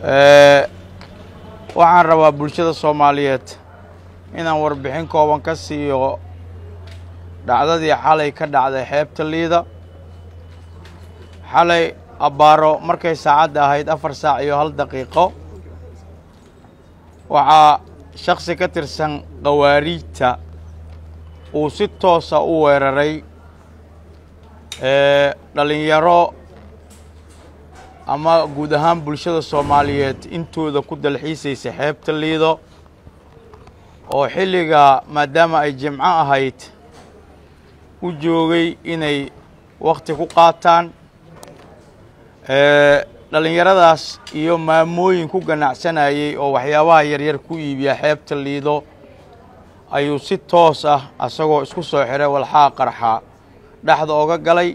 waxaan rabaa bulshada soomaaliyeed inaan warbixin kooban ka siiyo dhacdadii xalay ka dhacday xeebta liida xalay abbaaro markay saacadda ahayd afar saac iyo hal daqiiqo waxaa shaksi ka tirsan khawaariijta uu si toosa u weeraray dhalinyaro ama guud ahaan bulshada soomaaliyeed intooda ku dalxiisaysa xeebta liido oo xilliga maadaama ay jimco ahayd u joogay inay wakhti ku qaataan dhallinyaradaas iyo maamooyin ku ganacsanayey oo waxyaabaha yaryar ku iibiya xeebta liido ayuu si toos ah asagoo isku soo xiray walxaa qarxa dhexda oga galay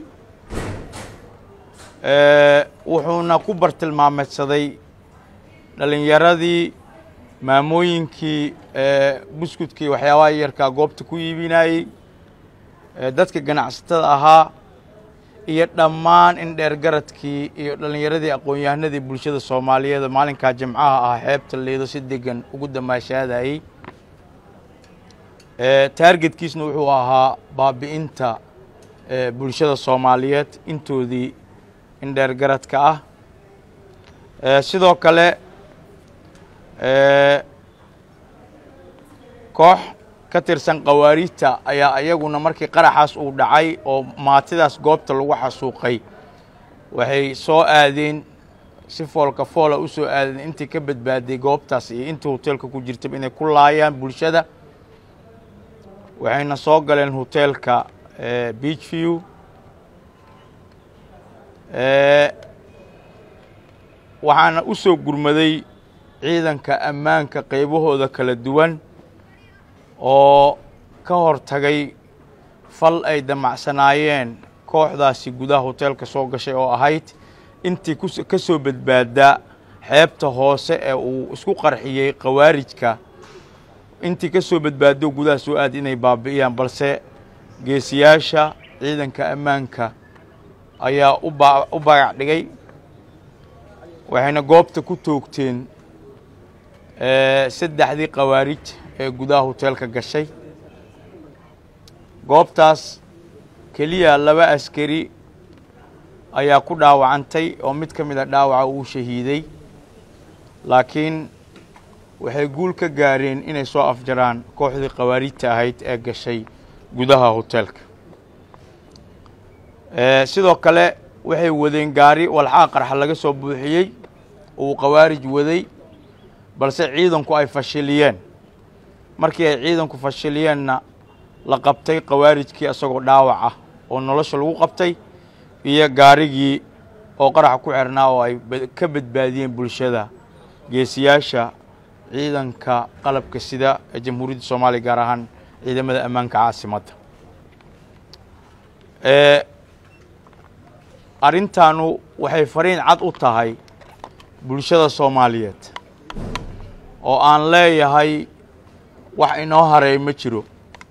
wuxuuna ku bartilmaameedsaday dhallinyaradii maamooyinkii buskudkii waxyaabaha yarkaa goobta ku iibinayey dadka ganacsatada ahaa iyo dhammaan indheer garadkii iyo dhallinyaradii aqoon-yahanadii bulshada soomaaliyeed maalinkaa jimcaha ah xeebta liido si degan ugu damaashaadayey taargetkiisna wuxuu ahaa baabi'inta bulshada soomaaliyeed intoodii indheer garadka ah sidoo kale koox ka tirsan khawaariijta ayaa iyaguna markii qaraxaas uu dhacay oo maatidaas goobta lagu xasuuqay waxay soo aadeen si foolka foola u soo aadeen intii ka badbaaday goobtaas iyo intii hoteelka ku jirtaba inay ku laayaan bulshada waxayna soo galeen hoteelka beach view waxaana u soo gurmaday ciidanka ammaanka qaybahooda kala duwan oo ka hor tagay fal ay damacsanaayeen kooxdaasi gudaha hoteelka soo gashay oo ahayd intii ka soo badbaada xeebta hoose ee uu isku qarxiyey khawaarijka intii ka soo badbaado gudaha soo aad inay baabi'iyaan balse geesiyaasha ciidanka ammaanka ayaa u bagac dhigay waxayna goobta ku toogteen saddexdii khawaarij ee gudaha hoteelka gashay goobtaas keliya laba askari ayaa ku dhaawacantay oo mid ka mid a dhaawaca uu shahiiday laakiin waxay guul ka gaareen inay soo afjaraan kooxdii khawaarijta ahayd ee gashay gudaha hoteelka sidoo kale waxay wadeen gaari walxaa qarxa laga soo buuxiyey uu khawaarij waday balse ciidanku ay fashiliyeen markii ay ciidanku fashiliyeenna la qabtay khawaarijkii isagoo dhaawac ah oo nolosha lagu qabtay iyo gaarigii oo qaraxa ku xirnaa oo ay ka badbaadiyeen bulshada geesiyaasha ciidanka qalabka sida ee jamhuuriyadda soomaaliya gaar ahaan ciidamada ammaanka caasimadda arrintaanu waxay fariin cad u tahay bulshada soomaaliyeed oo aan leeyahay wax inoo hareey ma jiro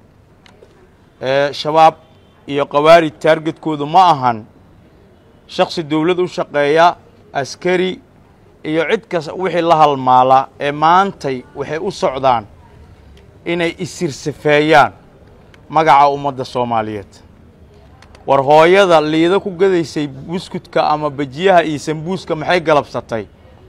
shabaab iyo khawaarij taargetkoodu ma ahan shaksi dowlad u shaqeeya askari iyo cid kas wixii la halmaala ee maantay waxay u socdaan inay isirsafeeyaan magaca ummadda soomaaliyeed war hooyada liido ku gadaysay buskudka ama bajiyaha iyo sambuuska maxay galabsatay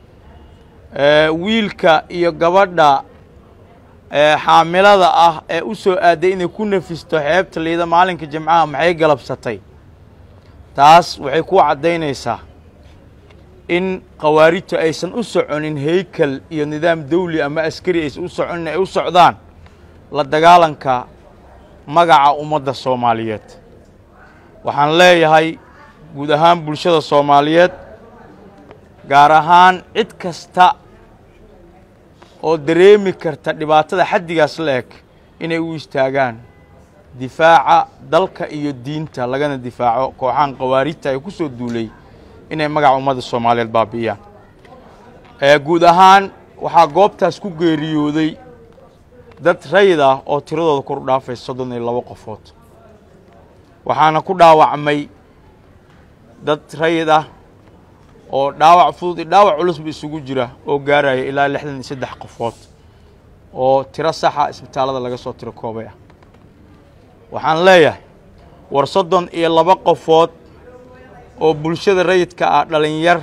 wiilka iyo gabadha xaamilada ah ee u soo aaday inay ku nafisto xeebta liida maalinka jimcaha maxay galabsatay taas waxay ku caddaynaysaa in khawaarijtu aysan u soconin heykal iyo nidaam dawli ama askari aysan u soconin ay u socdaan la dagaalanka magaca ummadda soomaaliyeed waxaan leeyahay guud ahaan bulshada soomaaliyeed gaar ahaan cid kasta oo dareemi karta dhibaatada xaddigaas la eg inay u istaagaan difaaca dalka iyo diinta lagana difaaco kooxahan khawaarijta ay ku soo duulay inay magaca ummadda soomaaliyeed baabi'iyaan guud ahaan waxaa goobtaas ku geeriyooday dad rayid ah oo tiradooda kor u dhaafay soddon iyo labo qofood waxaana ku dhaawacmay dad rayid ah oo dhaawac fudud iyo dhaawac culusba isugu jira oo gaaraya ilaa lixdan iyo saddex qofood oo tiro saxa isbitaallada laga soo tiro koobay ah waxaan leeyahay war soddon iyo laba qofood oo bulshada rayidka ah dhalinyar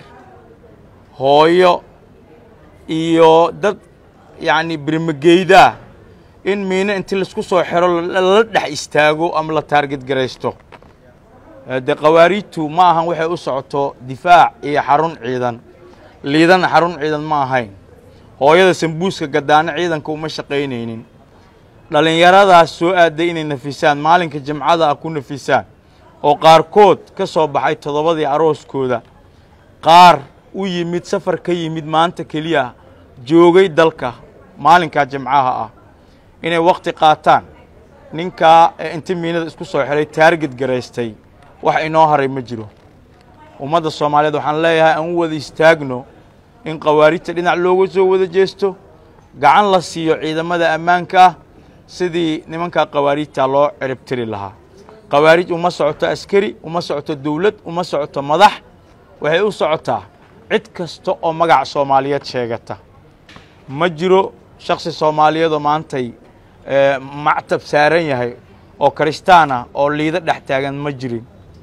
hooyo iyo dad yacni birmageydaa in miino intii laisku soo xiro lala dhex istaago ama la taarget garaysto dee khawaariijtu ma ahan waxay u socoto difaac iyo xarun ciidan liidana xarun ciidan ma ahayn hooyada sambuuska gadaano ciidanka uma shaqaynaynin dhallinyaradaas soo aaday inay nafisaan maalinka jimcada ah ku nafisaan oo qaarkood ka soo baxay toddobadii arooskooda qaar u yimid safar ka yimid maanta keliya joogay dalka maalinkaa jimcaha ah inay wakhti qaataan ninkaa inti miinada isku soo xiray taarget garaystay wax inoo haray ma jiro ummadda soomaaliyeed waxaan leeyahay aan u wada istaagno in khawaarijta dhinac looga soo wada jeesto gacan la siiyo ciidamada ammaanka ah sidii nimankaa khawaarijta loo ciribtiri lahaa khawaarij uma socoto askari uma socoto dawlad uma socoto madax waxay u socotaa cid kasta oo magac soomaaliyeed sheegata ma jiro shaksi soomaaliyeedoo maantay mactab saaran yahay oo kristaan ah oo liido dhex taagan ma jirin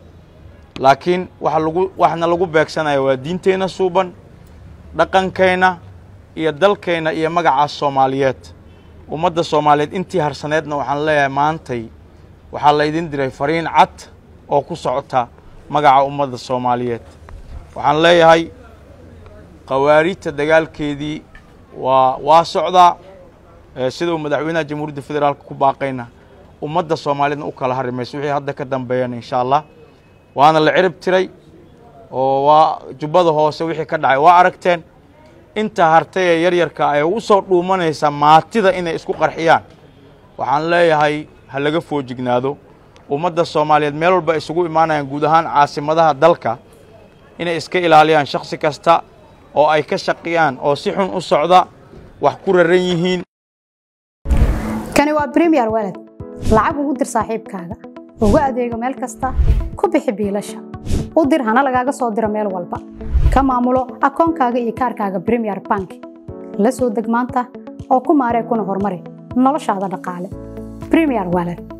laakiin waxa lagu waxna lagu beegsanaya waa diinteenna suuban dhaqankayna iyo dalkayna iyo magacaas soomaaliyeed ummadda soomaaliyeed intii harsaneedna waxaan leeyahay maantay waxaa laydin diray fariin cad oo ku socota magaca ummadda soomaaliyeed waxaan leeyahay khawaarijta dagaalkeedii waa waa socdaa sida uu madaxweynaha jamhuuriyadda federaalka ku baaqayna ummadda soomaaliyeedna u kala hari mayso wixii hadda ka dambeeyana insha allah waana la cirib tiray oo waa jubbada hoose wixii ka dhacay waa aragteen inta hartay ee yaryarka ay u soo dhuumanaysaa maatida inay isku qarxiyaan waxaan leeyahay ha laga foojignaado ummadda soomaaliyeed meel walba isugu imaanayaan guud ahaan caasimadaha dalka inay iska ilaaliyaan shaksi kasta oo ay ka shaqiyaan oo si xun u socda wax ku raran yihiin kani waa bremiyer walad lacag ugu dir saaxiibkaaga ugu adeego meel kasta ku bixi biilasha u dir hana lagaaga soo diro meel walba ka maamulo akoonkaaga iyo kaarkaaga bremiyer bank la soo deg maanta oo ku maaree kuna horumari noloshaada dhaqaale bremiyer walad